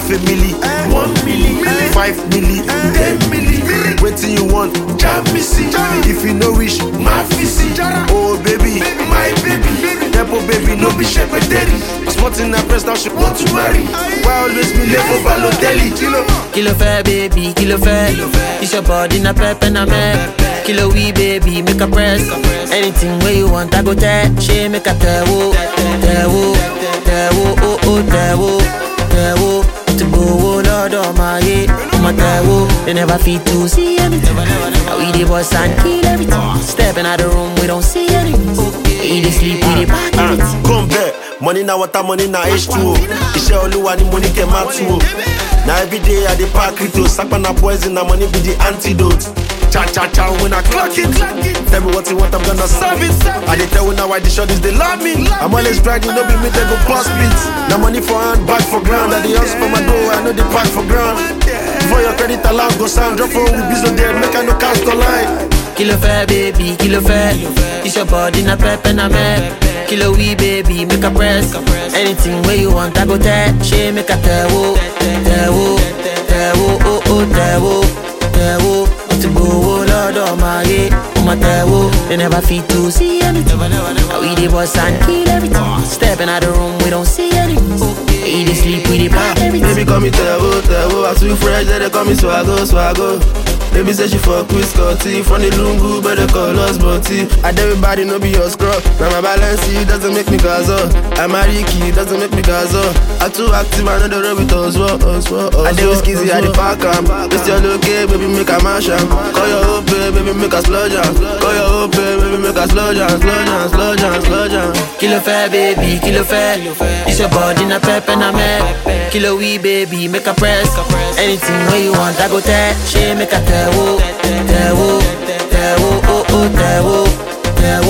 half a milli, one milli, five milli, ten milli. Waiting you want, jam me see. If you no wish, my fisi. Oh baby, my baby, Depo baby, no be shepherderi. Sporting na press now she want to marry. Why always be late for Balotelli? Kilo. Kí ló fẹ́ baby, kí ló fẹ́? It's your body na pepper na me. Kí ló wí baby, make a press. Anything wey you want, I go tell. Ṣé make a tẹ̀wó, tẹ̀wó, tẹ̀wó, oh oh tẹ̀wó, tẹ̀wó. Ti gbowó lọ́dọ̀ máa yé, ọmọ tẹ̀wó. They never fit to see anything. Now we dey bust and kill everything. Stepping out the room, we don't see anything. We dey sleep, we dey pack Ah, everything. come back. Money na water, money na H2O. Iṣẹ́ olúwa ni mo ní kẹ́ máa tú o. Na everyday I dey pack crypto, sapa na poison, na money be the antidote. Cha cha cha when I clock it. Tell me what you want, I'm gonna serve it. I dey tell una why the shorties they love me. I'm always grinding, no be me they go bust beats. Na money for hand, back for ground. I dey hustle for my dough, I know the pack for ground. Before your credit alarm go sound, drop phone with business there, make I no cast online. Kí ló fẹ́ baby, kí ló fẹ́? It's your body na pepper na me. Kí ló wí baby, make a press. Anything wey you want, I go tell. Ṣé make a tẹ̀wó, tẹ̀wó, tẹ̀wó, oh oh tẹ̀wó, tẹ̀wó. Mo ti gbowó lọ́dọ̀ máa yé, ọmọ tẹ̀wó. They never fit to see anything. Now we dey bust and kill everything. Stepping out the room, we don't see anything. We dey sleep, we dey pack everything. Baby call me Tevo, Tevo I too fresh, then they call me Swaggo, Swaggo Baby say she fuck with Scotty From the Lungu, but they call us Butty And everybody know be your scrub Now my balance it doesn't make me gazo I'm a Ricky, doesn't make me gazo I too active, I know the road with us, what, us, what, us I dey with Skizzy, I dey pack am This your look, eh, baby, make a mash am Call your hope, eh, baby, make a slow jam Call your hope, eh, baby, make a slow jam Slow jam, slow jam, slow jam Kí ló fẹ́ baby, kí ló fẹ́? It's your body na pepper na me. Kí ló wí baby, make a press. Anything wey you want, I go tell. Ṣé make a tẹ̀wó, tẹ̀wó, tẹ̀wó, oh oh tẹ̀wó, tẹ̀wó.